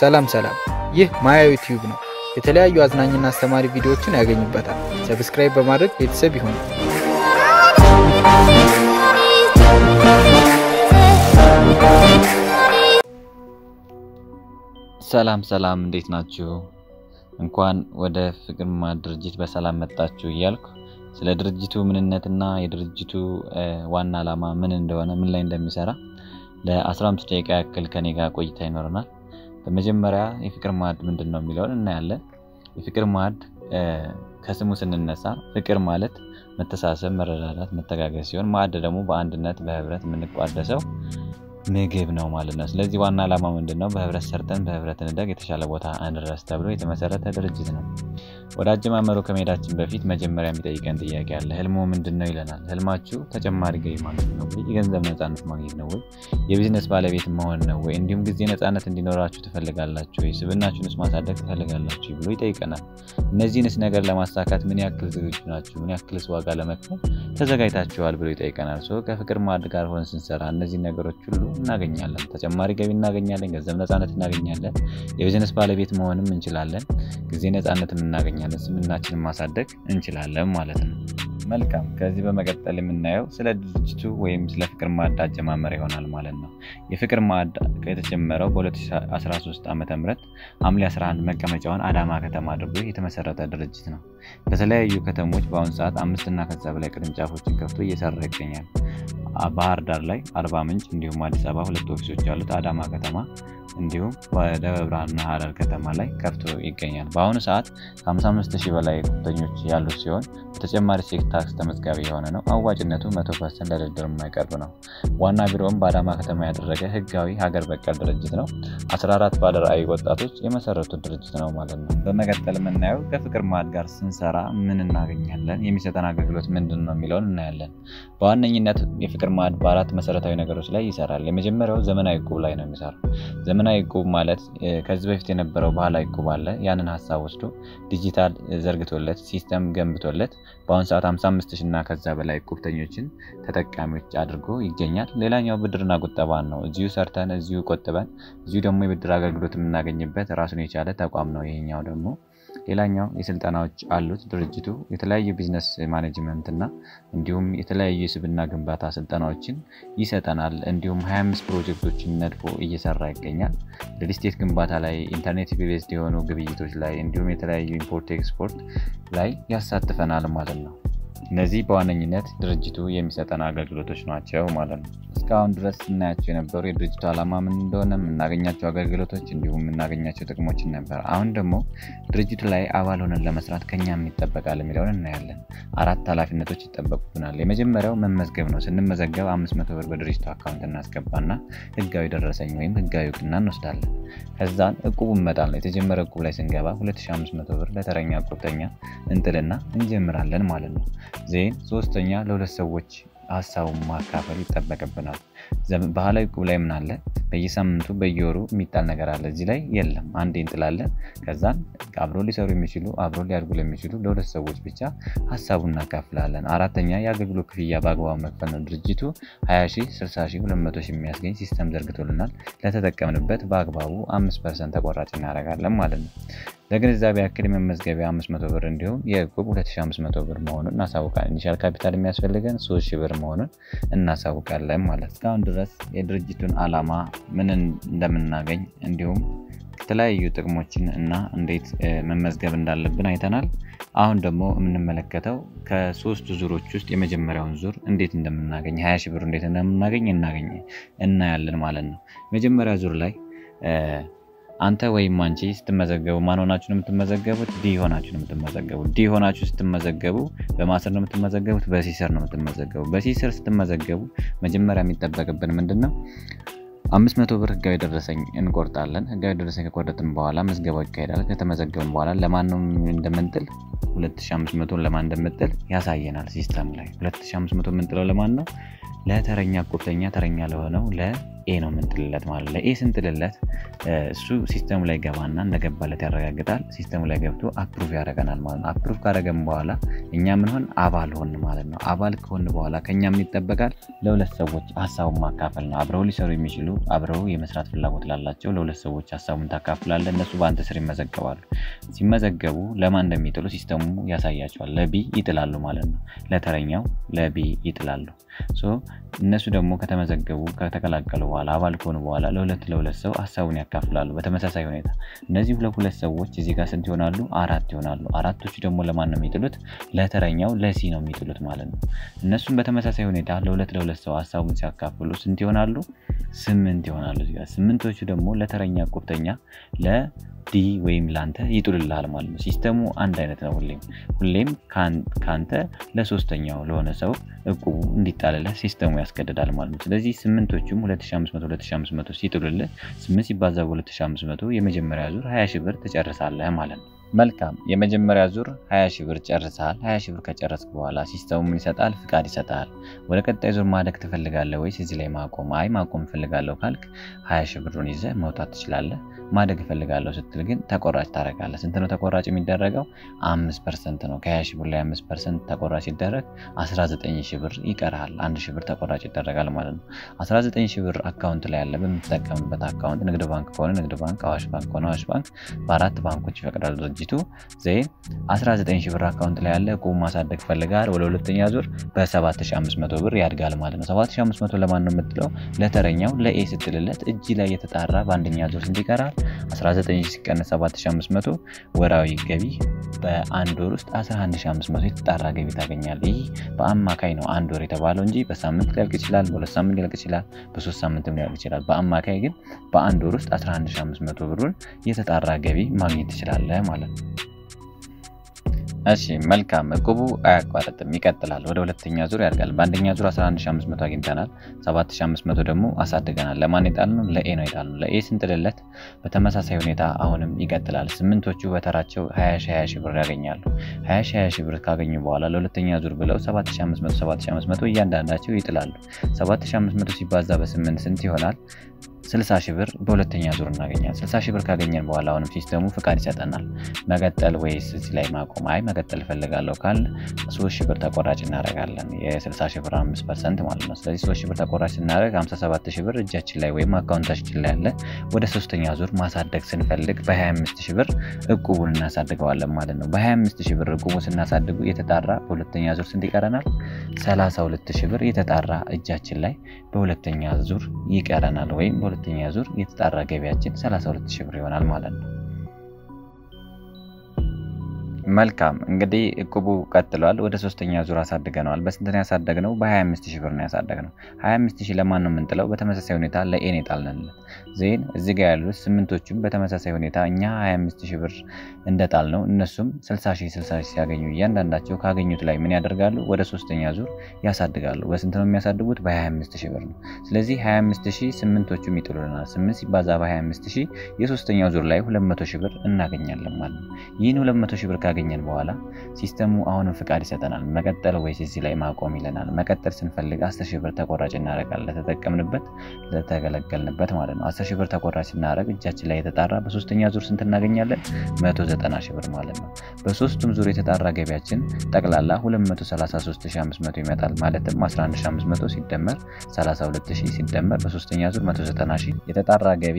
ሰላም ሰላም፣ ይህ ማያ ዩቲዩብ ነው። የተለያዩ አዝናኝና አስተማሪ ቪዲዮዎችን ያገኙበታል። ሰብስክራይብ በማድረግ ቤተሰብ ይሁኑ። ሰላም ሰላም፣ እንዴት ናችሁ? እንኳን ወደ ፍቅር ማዕድ ድርጅት በሰላም መጣችሁ እያልኩ ስለ ድርጅቱ ምንነትና የድርጅቱ ዋና ዓላማ ምን እንደሆነ ምን ላይ እንደሚሰራ ለ15 ደቂቃ ያክል ከኔ ጋር ቆይታ ይኖረናል። በመጀመሪያ የፍቅር ማዕድ ምንድን ነው የሚለውን እናያለን። የፍቅር ማዕድ ከስሙ ስንነሳ ፍቅር ማለት መተሳሰብ፣ መረዳዳት፣ መተጋገዝ ሲሆን ማዕድ ደግሞ በአንድነት በህብረት የምንቋደሰው ምግብ ነው ማለት ነው። ስለዚህ ዋና ዓላማ ምንድን ነው? በህብረት ሰርተን በህብረት እንደግ የተሻለ ቦታ እንድረስ ተብሎ የተመሰረተ ድርጅት ነው። ወደ አጀማመሩ ከመሄዳችን በፊት መጀመሪያ የሚጠይቀን ጥያቄ አለ። ህልሞ ምንድን ነው ይለናል። ህልማችሁ ተጨማሪ ገቢ ማግኘት ነው ወይ? የገንዘብ ነፃነት ማግኘት ነው ወይ? የቢዝነስ ባለቤት መሆን ነው ወይ? እንዲሁም ጊዜ ነፃነት እንዲኖራችሁ ትፈልጋላችሁ ወይ? ስብናችሁንስ ማሳደግ ትፈልጋላችሁ ብሎ ይጠይቀናል። እነዚህንስ ነገር ለማሳካት ምን ያክል ዝግጁ ናችሁ? ምን ያክልስ ዋጋ ለመክፈል ተዘጋጅታችኋል ብሎ ይጠይቀናል። ሰው ከፍቅር ማዕድ ጋር ሆን ስንሰራ እነዚህ ነገሮች ሁሉ እናገኛለን። ተጨማሪ ገቢ እናገኛለን። ገንዘብ ነፃነት እናገኛለን። የቢዝነስ ባለቤት መሆንም እንችላለን። ጊዜ ነፃነትም እናገኛለን። ስምናችንን ማሳደግ እንችላለን ማለት ነው። መልካም። ከዚህ በመቀጠል የምናየው ስለ ድርጅቱ ወይም ስለ ፍቅር ማዕድ አጀማመር ይሆናል ማለት ነው። የፍቅር ማዕድ የተጀመረው በ2013 ዓ ም ሐምሌ 11 መቀመጫውን አዳማ ከተማ አድርጎ የተመሰረተ ድርጅት ነው። በተለያዩ ከተሞች በአሁኑ ሰዓት አምስትና ከዛ በላይ ቅርንጫፎችን ከፍቶ እየሰራ ይገኛል። ባህር ዳር ላይ፣ አርባ ምንጭ እንዲሁም አዲስ አበባ ሁለት ኦፊሶች ያሉት አዳማ ከተማ እንዲሁም በደብረ ብርሃንና ሀረር ከተማ ላይ ከፍቶ ይገኛል። በአሁኑ ሰዓት ከ55 ሺህ በላይ ጉብተኞች ያሉት ሲሆን በተጨማሪ ሴት ታክስ ተመዝጋቢ የሆነ ነው። አዋጭነቱ 100 ፐርሰንት ለድርድር የማይቀርብ ነው። ዋና ቢሮውም በአዳማ ከተማ ያደረገ ህጋዊ ሀገር በቀል ድርጅት ነው። 14 ባለራዕይ ወጣቶች የመሰረቱት ድርጅት ነው ማለት ነው። በመቀጠል የምናየው ከፍቅር ማዕድ ጋር ስንሰራ ምን እናገኛለን፣ የሚሰጠን አገልግሎት ምንድን ነው የሚለውን እናያለን። በዋነኝነት የፍቅር ማዕድ በአራት መሰረታዊ ነገሮች ላይ ይሰራል። የመጀመሪያው ዘመናዊ እቁብ ላይ ነው የሚሰራው። ዘመናዊ እቁብ ማለት ከዚህ በፊት የነበረው ባህላዊ እቁብ አለ። ያንን ሀሳብ ወስዶ ዲጂታል ዘርግቶለት ሲስተም ገንብቶለት በአሁኑ ሰዓት 55 ሺህ እና ከዛ በላይ እቁብተኞችን ተጠቃሚዎች አድርጎ ይገኛል። ሌላኛው ብድርና ቁጠባን ነው። እዚሁ ሰርተን እዚሁ ቆጥበን እዚሁ ደግሞ የብድር አገልግሎት የምናገኝበት ራሱን የቻለ ተቋም ነው። ይሄኛው ደግሞ ሌላኛው የስልጠናዎች አሉት ድርጅቱ የተለያዩ ቢዝነስ ማኔጅመንት እና እንዲሁም የተለያዩ የስብና ግንባታ ስልጠናዎችን ይሰጠናል። እንዲሁም 25 ፕሮጀክቶችን ነድፎ እየሰራ ይገኛል። ሪልስቴት ግንባታ ላይ፣ ኢንተርኔት ቤዝድ የሆኑ ግብይቶች ላይ እንዲሁም የተለያዩ ኢምፖርት ኤክስፖርት ላይ ያሳትፈናል ማለት ነው። እነዚህ በዋነኝነት ድርጅቱ የሚሰጠን አገልግሎቶች ናቸው ማለት ነው። እስካሁን ድረስ ስናያቸው የነበሩ የድርጅቱ ዓላማ ምን እንደሆነ የምናገኛቸው አገልግሎቶች እንዲሁም የምናገኛቸው ጥቅሞችን ነበር። አሁን ደግሞ ድርጅቱ ላይ አባል ሆነን ለመስራት ከኛ የሚጠበቃል የሚለውን እናያለን። አራት ኃላፊነቶች ይጠበቁብናል። የመጀመሪያው መመዝገብ ነው። ስንመዘገብ አምስት መቶ ብር በድርጅቱ አካውንት እናስገባና ህጋዊ ደረሰኝ ወይም ህጋዊ እውቅና እንወስዳለን። ከዛን እቁቡ መጣል ነው። የተጀመረ እቁብ ላይ ስንገባ 2500 ብር ለተረኛ እቁብተኛ እንጥልና እንጀምራለን ማለት ነው። ዜን ሶስተኛ ለሁለት ሰዎች ሀሳቡን ማካፈል ይጠበቅብናል። ባህላዊ እቁብ ላይ ምን አለ? በየሳምንቱ በየወሩ የሚጣል ነገር አለ። እዚህ ላይ የለም። አንዴ እንጥላለን። ከዛን አብሮ ሊሰሩ የሚችሉ አብሮ ሊያድጉ ለሚችሉ ለሁለት ሰዎች ብቻ ሀሳቡን እናካፍላለን። አራተኛ የአገልግሎት ክፍያ በአግባቡ መክፈል ነው። ድርጅቱ 20 ሺህ፣ 60 ሺህ፣ 200 ሺህ የሚያስገኝ ሲስተም ዘርግቶልናል። ለተጠቀምንበት በአግባቡ 5 ፐርሰንት ተቆራጭ እናደርጋለን ማለት ነው። ለግንዛቤ ያክል የመመዝገቢያ 500 ብር እንዲሁም የእቁብ 2500 ብር መሆኑን እናሳውቃለን። ኢኒሻል ካፒታል የሚያስፈልገን 3000 ብር መሆኑን እናሳውቃለን ማለት እስካሁን ድረስ የድርጅቱን ዓላማ ምን እንደምናገኝ እንዲሁም የተለያዩ ጥቅሞችን እና እንዴት መመዝገብ እንዳለብን አይተናል። አሁን ደግሞ የምንመለከተው ከሶስቱ ዙሮች ውስጥ የመጀመሪያውን ዙር እንዴት እንደምናገኝ ሀያ ሺህ ብር እንዴት እንደምናገኝ እናገኝ እናያለን ማለት ነው። መጀመሪያ ዙር ላይ አንተ ወይም አንቺ ስትመዘገቡ ማን ሆናችሁ ነው የምትመዘገቡት? ዲ ሆናችሁ ነው የምትመዘገቡት። ዲ ሆናችሁ ስትመዘገቡ በማስር ነው የምትመዘገቡት፣ በሲስር ነው የምትመዘገቡ። በሲስር ስትመዘገቡ መጀመሪያ የሚጠበቅብን ምንድን ነው? አምስት መቶ ብር ህጋዊ ደረሰኝ እንቆርጣለን። ህጋዊ ደረሰኝ ከቆረጥን በኋላ ምዝገባው ይካሄዳል። ከተመዘገብን በኋላ ለማን ነው እንደምንጥል 2500 ለማን እንደምንጥል ያሳየናል ሲስተም ላይ። 2500 የምንጥለው ለማን ነው? ለተረኛ እቁብተኛ ተረኛ ለሆነው ለኤ ነው የምንጥልለት ማለት ነው። ለኤ ስንጥልለት እሱ ሲስተሙ ላይ ገባና እንደገባለት ያረጋግጣል። ሲስተሙ ላይ ገብቶ አፕሩቭ ያደረገናል ማለት ነው። አፕሩቭ ካደረገን በኋላ እኛ ምን ሆን አባል ሆን ማለት ነው። አባል ከሆን በኋላ ከኛ ምን ይጠበቃል? ለሁለት ሰዎች ሀሳቡን ማካፈል ነው። አብረው ሊሰሩ የሚችሉ አብረው የመስራት ፍላጎት ላላቸው ለሁለት ሰዎች ሀሳቡን ታካፍላለ። እነሱ በአንተ ስር ይመዘገባሉ። ሲመዘገቡ ለማን እንደሚጥሉ ሲስተሙ ያሳያቸዋል። ለቢ ይጥላሉ ማለት ነው። ለተረኛው ለቢ ይጥላሉ። እነሱ ደግሞ ከተመዘገቡ ከተቀላቀሉ በኋላ አባል ከሆኑ በኋላ ለሁለት ለሁለት ሰው ሀሳቡን ያካፍላሉ። በተመሳሳይ ሁኔታ እነዚህ ሁለት ሁለት ሰዎች እዚህ ጋር ስንት ይሆናሉ? አራት ይሆናሉ። አራቶቹ ደግሞ ለማን ነው የሚጥሉት? ለተረኛው ለሲ ነው የሚጥሉት ማለት ነው። እነሱም በተመሳሳይ ሁኔታ ለሁለት ለሁለት ሰው ሀሳቡን ሲያካፍሉ ስንት ይሆናሉ? ስምንት ይሆናሉ። ስምንቶቹ ደግሞ ለተረኛ ቁርተኛ ለዲ ወይም ለአንተ ይጥሉልሃል ማለት ነው። ሲስተሙ አንድ አይነት ነው። ሁሌም ሁሌም ከአንተ ለሶስተኛው ለሆነ ሰው እቁቡ እንዲጣልልህ ሲስተሙ ያስገድዳል ማለት ነው። ስለዚህ ስምንቶቹም 2500 2500 ሲጥሉልህ 8 ሲባዛ በ2500 የመጀመሪያ ዙር 20 ሺህ ብር ትጨርሳለህ ማለት ነው። መልካም የመጀመሪያ ዙር 20 ሺህ ብር ጨርሰሃል። 20 ሺህ ብር ከጨረስክ በኋላ ሲስተሙ ምን ይሰጣል? ፍቃድ ይሰጣል። ወደ ቀጣይ ዙር ማደግ ትፈልጋለህ ወይስ እዚህ ላይ ማቆም? አይ ማቆም እፈልጋለሁ ካልክ 20 ሺህ ብሩን ይዘህ መውጣት ትችላለህ። ማደግ እፈልጋለሁ ስትል ግን ተቆራጭ ታደርጋለህ። ስንት ነው ተቆራጭ የሚደረገው? አምስት ፐርሰንት ነው። ከ20 ሺህ ብር ላይ አምስት ፐርሰንት ተቆራጭ ሲደረግ 19 ሺህ ብር ይቀርሃል። አንድ ሺህ ብር ተቆራጭ ይደረጋል ማለት ነው። 19 ሺህ ብር አካውንት ላይ ያለ በምትጠቀምበት አካውንት ንግድ ባንክ ከሆነ ንግድ ባንክ፣ አዋሽ ባንክ ከሆነ አዋሽ ባንክ በአራት ባንኮች ይፈቅዳል ድርጅቱ ዜን 19 ሺህ ብር አካውንት ላይ ያለ ቁም ማሳደግ ፈልጋል። ወደ ሁለተኛ ዙር በ7500 ብር ያድጋል ማለት ነው። 7500 ለማን ነው የምትለው? ለተረኛው ለኤ ስትልለት እጅ ላይ የተጣራ በአንደኛ ዙር ስንት ይቀራል? 19 ሲቀነስ 7500 ወራዊ ገቢ በአንድ ወር ውስጥ 11500 የተጣራ ገቢ ታገኛል። ይህ በአማካይ ነው አንድ ወር የተባለው እንጂ በሳምንት ሊያልቅ ይችላል፣ በሁለት ሳምንት ሊያልቅ ይችላል፣ በሶስት ሳምንትም ሊያልቅ ይችላል። በአማካይ ግን በአንድ ወር ውስጥ 11500 ብሩን የተጣራ ገቢ ማግኘት ትችላለህ ማለት ነው። እሺ መልካም እቁቡ አያቋርጥም፣ ይቀጥላል። ወደ ሁለተኛ ዙር ያድጋል። በአንደኛ ዙር 11500 አግኝተናል፣ 7500 ደግሞ አሳድገናል። ለማን የጣል ነው? ለኤ ነው የጣል ነው። ለኤ ስንጥልለት በተመሳሳይ ሁኔታ አሁንም ይቀጥላል። ስምንቶቹ በተራቸው 20 ሺህ ብር ያገኛሉ። 20 ሺህ ብር ካገኙ በኋላ ለሁለተኛ ዙር ብለው 7500 7500 እያንዳንዳቸው ይጥላሉ። 7500 ሲባዛ በስምንት ስንት ይሆናል? 60 ሺህ ብር በሁለተኛ ዙር እናገኛል። 60 ሺህ ብር ካገኘን በኋላ አሁንም ሲስተሙ ፍቃድ ይሰጠናል። መቀጠል ወይስ እዚህ ላይ ማቆም? አይ መቀጠል እፈልጋለሁ ካል 3 ሺህ ብር ተቆራጭ እናደርጋለን። የ60 ሺህ ብር 5 ፐርሰንት ማለት ነው። ስለዚህ 3 ሺህ ብር ተቆራጭ ስናደርግ 57 ሺህ ብር እጃችን ላይ ወይም አካውንታችን ላይ ያለ ወደ ሶስተኛ ዙር ማሳደግ ስንፈልግ በ25 ሺህ ብር እቁቡን እናሳድገዋለን ማለት ነው። በ25 ሺህ ብር እቁቡ ስናሳድጉ የተጣራ በሁለተኛ ዙር ስንት ይቀረናል? 32 ሺህ ብር የተጣራ እጃችን ላይ በሁለተኛ ዙር ይቀረናል ወይም በሁለተኛ ዙር የተጣራ ገቢያችን 32 ሺህ ብር ይሆናል ማለት ነው። መልካም እንግዲህ እቁቡ ቀጥሏል። ወደ ሶስተኛ ዙር አሳድገነዋል። በስንት ነው ያሳደግነው? በ25 ሺህ ብር ነው ያሳደግነው። 25 ሺህ ለማን ነው የምንጥለው? በተመሳሳይ ሁኔታ ለኤን የጣልንለት ዜን እዚህ ጋር ያሉት ስምንቶቹም በተመሳሳይ ሁኔታ እኛ 25 ሺህ ብር እንደጣል ነው እነሱም 60 ሺህ 60 ሺህ ሲያገኙ እያንዳንዳቸው ካገኙት ላይ ምን ያደርጋሉ? ወደ ሶስተኛ ዙር ያሳድጋሉ። በስንት ነው የሚያሳድጉት? በ25 ሺህ ብር ነው። ስለዚህ 25 ሺህ ስምንቶቹም ይጥሉልናል። 8 ሲባዛ በ25 ሺህ የሶስተኛው ዙር ላይ 200 ሺህ ብር እናገኛለን ማለት ነው። ይህን 200 ሺህ ብር ካገኘን በኋላ ሲስተሙ አሁንም ፍቃድ ይሰጠናል። መቀጠል ወይስ እዚህ ላይ ማቆም ይለናል። መቀጠል ስንፈልግ 10 ሺህ ብር ተቆራጭ እናደርጋለን። ለተጠቀምንበት ለተገለገልንበት ማለት ነው። 10 ሺህ ብር ተቆራጭ ስናደርግ እጃችን ላይ የተጣራ በሶስተኛ ዙር ስንት እናገኛለን? 190 ሺህ ብር ማለት ነው። በሶስቱም ዙር የተጣራ ገቢያችን ጠቅላላ 233500 ይመጣል። ማለትም 11500 ሲደመር 32000 ሲደመር በሶስተኛ ዙር 190 ሺህ የተጣራ ገቢ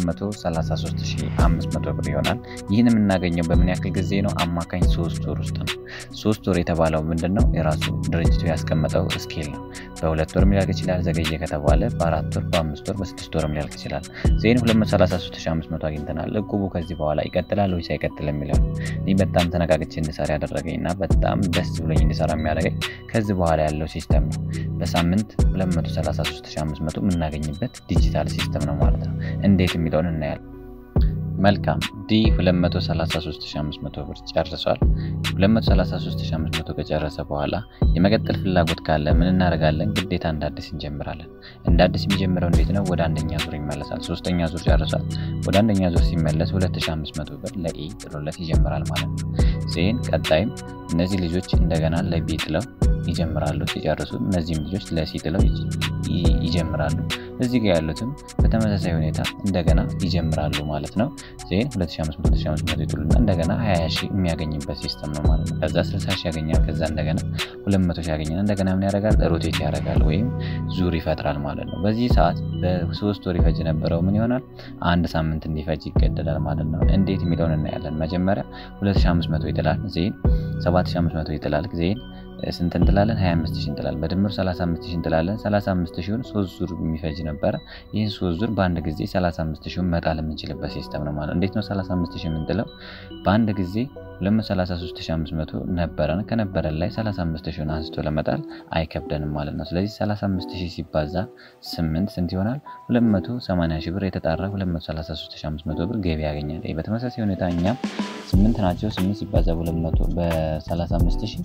233500 ብር ይሆናል። ይህን የምናገኘው በምን ያክል ጊዜ ነው? አማካኝ ሶስት ወር ውስጥ ነው። ሶስት ወር የተባለው ምንድን ነው? የራሱ ድርጅቱ ያስቀመጠው ስኬል ነው። በሁለት ወርም ሊያልቅ ይችላል። ዘገየ ከተባለ በአራት ወር፣ በአምስት ወር፣ በስድስት ወርም ሊያልቅ ይችላል። ዜን 233500 አግኝተናል። እቁቡ ከዚህ በኋላ ይቀጥላል ወይስ አይቀጥል የሚለው እኔ በጣም ተነቃቅቼ እንድሰራ ያደረገኝ እና በጣም ደስ ብሎኝ እንድሰራ የሚያደርገኝ ከዚህ በኋላ ያለው ሲስተም ነው። በሳምንት 233500 የምናገኝበት ዲጂታል ሲስተም ነው ማለት ነው። እንዴት የሚለውን እናያለን። መልካም ዲ 233500 ብር ጨርሷል። 233500 ከጨረሰ በኋላ የመቀጠል ፍላጎት ካለ ምን እናደርጋለን? ግዴታ እንደ አዲስ እንጀምራለን። እንደ አዲስ የሚጀምረው እንዴት ነው? ወደ አንደኛ ዙር ይመለሳል። ሶስተኛ ዙር ጨርሷል። ወደ አንደኛ ዙር ሲመለስ 2500 ብር ለኤ ጥሎለት ይጀምራል ማለት ነው። ዜን ቀጣይም እነዚህ ልጆች እንደገና ለቢ ጥለው ይጀምራሉ። ሲጨርሱ እነዚህም ልጆች ለሲ ጥለው ይጀምራሉ። እዚህ ጋር ያሉትም በተመሳሳይ ሁኔታ እንደገና ይጀምራሉ ማለት ነው። ዜን 2500 ይጥሉና እንደገና 20 ሺህ የሚያገኝበት ሲስተም ነው ማለት ነው። ከዛ 60 ሺህ ያገኛል። ከዛ እንደገና 200 ሺህ ያገኛል። እንደገና ምን ያደርጋል? ሮቴት ያደርጋል ወይም ዙር ይፈጥራል ማለት ነው። በዚህ ሰዓት በሶስት ወር ይፈጅ የነበረው ምን ይሆናል? አንድ ሳምንት እንዲፈጅ ይገደዳል ማለት ነው። እንዴት የሚለውን እናያለን። መጀመሪያ 2500 ይጥላል። ዜን 7500 ይጥላል። ዜን ስንት እንጥላለን? 25 ሺህ እንጥላለን። በድምር 35 ሺህ እንጥላለን። 35 ሺውን ሶስት ዙር የሚፈጅ ነበረ። ይህን ሶስት ዙር በአንድ ጊዜ 35 ሺውን መጣል የምንችልበት ሲስተም ነው ማለት ነው። እንዴት ነው 35 ሺህ የምንጥለው? በአንድ ጊዜ 233500 ነበረን። ከነበረን ላይ 35 ሺውን አንስቶ ለመጣል አይከብደንም ማለት ነው። ስለዚህ 35 ሺህ ሲባዛ 8 ስንት ይሆናል? 280 ሺህ ብር የተጣራ 233500 ብር ገቢ ያገኛል። በተመሳሳይ ሁኔታ እኛም 8 ናቸው። 8 ሲባዛ በ35 ሺህ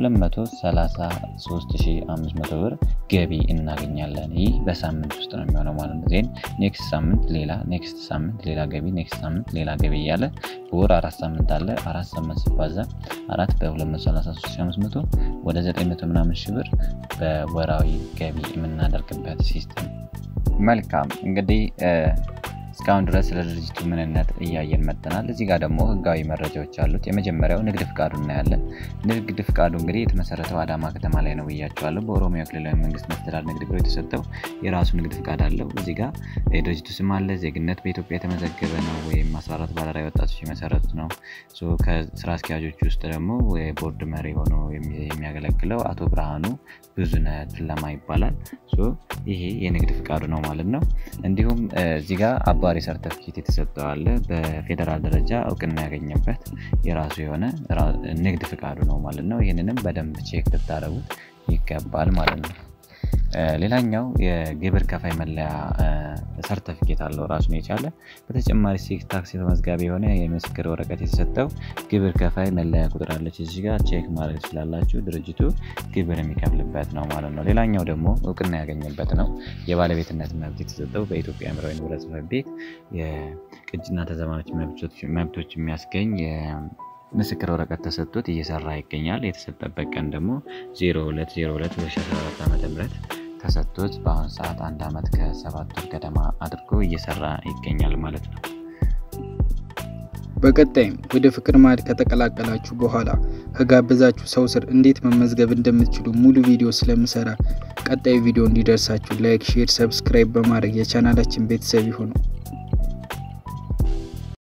233500 ብር ገቢ እናገኛለን። ይህ በሳምንት ውስጥ ነው የሚሆነው ማለት ነው። ዜን ኔክስት ሳምንት ሌላ፣ ኔክስት ሳምንት ሌላ ገቢ፣ ኔክስት ሳምንት ሌላ ገቢ እያለ በወር አራት ሳምንት አለ። አራት ሳምንት ሲባዛ አራት በ233500 ወደ 900 ምናምን ሺህ ብር በወራዊ ገቢ የምናደርግበት ሲስተም። መልካም እንግዲህ እስካሁን ድረስ ስለ ድርጅቱ ምንነት እያየን መጥተናል። እዚህ ጋር ደግሞ ህጋዊ መረጃዎች አሉት። የመጀመሪያው ንግድ ፍቃዱ እናያለን። ንግድ ፍቃዱ እንግዲህ የተመሰረተው አዳማ ከተማ ላይ ነው ብያቸዋለሁ። በኦሮሚያ ክልላዊ መንግስት መስተዳድር ንግድ ቢሮ የተሰጠው የራሱ ንግድ ፍቃድ አለው። እዚህ ጋር የድርጅቱ ስም አለ። ዜግነት በኢትዮጵያ የተመዘገበ ነው ወይም 14 ባለራዕይ ወጣቶች የመሰረቱት ነው። ከስራ አስኪያጆች ውስጥ ደግሞ የቦርድ መሪ ሆኖ የሚያገለግለው አቶ ብርሃኑ ብዙነህ ትለማ ይባላል። ይሄ የንግድ ፍቃዱ ነው ማለት ነው። እንዲሁም እዚህ ጋር አባሪ ሰርተፊኬት የተሰጠው አለ። በፌዴራል ደረጃ እውቅና ያገኘበት የራሱ የሆነ ንግድ ፍቃዱ ነው ማለት ነው። ይህንንም በደንብ ቼክ ልታደርጉት ይገባል ማለት ነው። ሌላኛው የግብር ከፋይ መለያ ሰርተፊኬት አለው ራሱን የቻለ። በተጨማሪ ሴክስ ታክስ ተመዝጋቢ የሆነ የምስክር ወረቀት የተሰጠው ግብር ከፋይ መለያ ቁጥር አለች። እዚህ ጋር ቼክ ማድረግ ትችላላችሁ። ድርጅቱ ግብር የሚከፍልበት ነው ማለት ነው። ሌላኛው ደግሞ እውቅና ያገኘበት ነው። የባለቤትነት መብት የተሰጠው በኢትዮጵያ አእምሯዊ ንብረት ጽሕፈት ቤት የቅጂና ተዛማጅ መብቶች የሚያስገኝ ምስክር ወረቀት ተሰጥቶት እየሰራ ይገኛል። የተሰጠበት ቀን ደግሞ 02022014 ዓ ም ተሰጥቶት በአሁኑ ሰዓት አንድ ዓመት ከሰባት ወር ገደማ አድርጎ እየሰራ ይገኛል ማለት ነው። በቀጣይም ወደ ፍቅር ማዕድ ከተቀላቀላችሁ በኋላ ከጋበዛችሁ ሰው ስር እንዴት መመዝገብ እንደምትችሉ ሙሉ ቪዲዮ ስለምሰራ ቀጣይ ቪዲዮ እንዲደርሳችሁ ላይክ፣ ሼር፣ ሰብስክራይብ በማድረግ የቻናላችን ቤተሰብ ይሁኑ።